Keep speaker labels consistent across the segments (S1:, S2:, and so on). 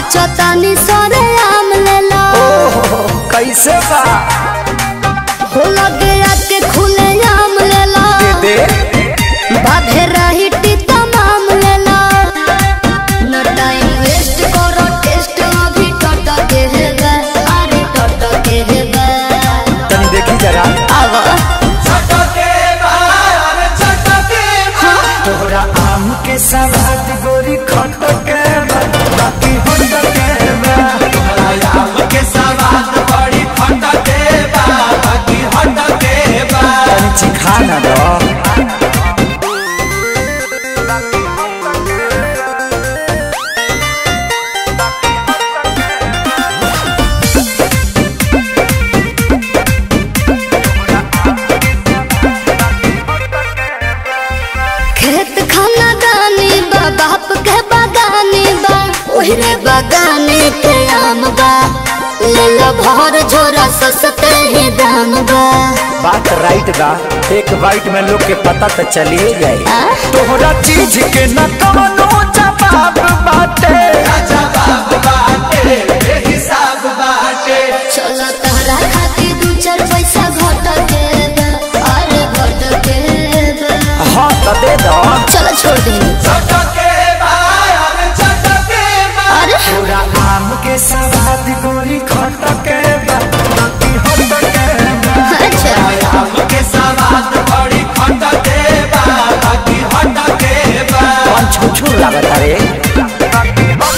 S1: नाचो तानी सरे आम लेला
S2: ओहो कैसे बा
S1: हो लगे आके खुले आम लेला
S2: दे
S1: बाधे रही तमाम लेला न टाइम वेस्ट करो टेस्ट अभी टट के हेबे अरे टट के हेबे
S2: तनी देखी जरा
S1: आवा
S2: तोहरा आम के सवाद गोरी खट के बा, बाकी होट के बा। तनी चिखा ना दो
S1: खेत खाना दानी बा बाप के बागानी बा ओहरे बागाने के आम बा ले लो भर झोरा सस्ते ही दाम बा
S2: बात राइट बा एक बाइट में लोग के पता तो चलिए जाए
S1: आ?
S2: तोहरा चीज के न कवनो जवाब बाटे
S1: चलो तहरा खातिर दू चार पैसा घट के बा अरे घट के बा
S2: हाँ तो दे दो
S1: चलो छोड़ दे अरे
S2: तोरा आम के सवाद गोरी खट के बा, बाकी होट के बा।
S1: अच्छा
S2: कौन छुछुर लागत रे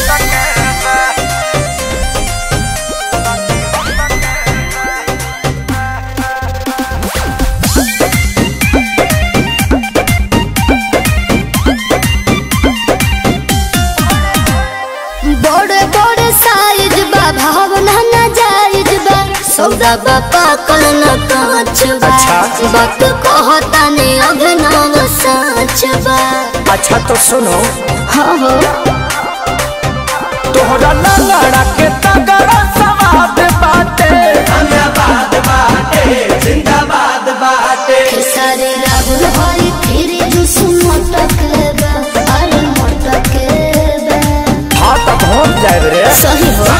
S1: बड़े बड़े साइज बा भावना न जायज बा सौदा बा पाकल न कांच बा
S2: अच्छा।
S1: वक्त कहता ने अभिनव साच बा
S2: अच्छा तो सुनो
S1: हाँ हो
S2: तोहरा लंगड़ा के तगड़ा सवाद बाटे
S1: खेसारी राहुल हरी फिर जुस मटक बा अरे मटक बा
S2: हाँ तो पहुँच जाए रे
S1: सही हो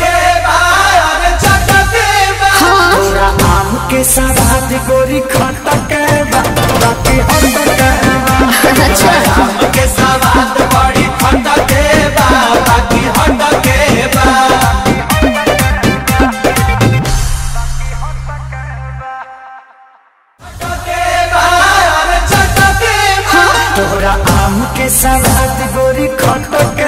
S1: हाँ
S2: तोरा आम के सवाद गोरी खट के बा, बाकी होट के बा।
S1: अच्छा
S2: तोहरा आम के सवाद गोरी खट के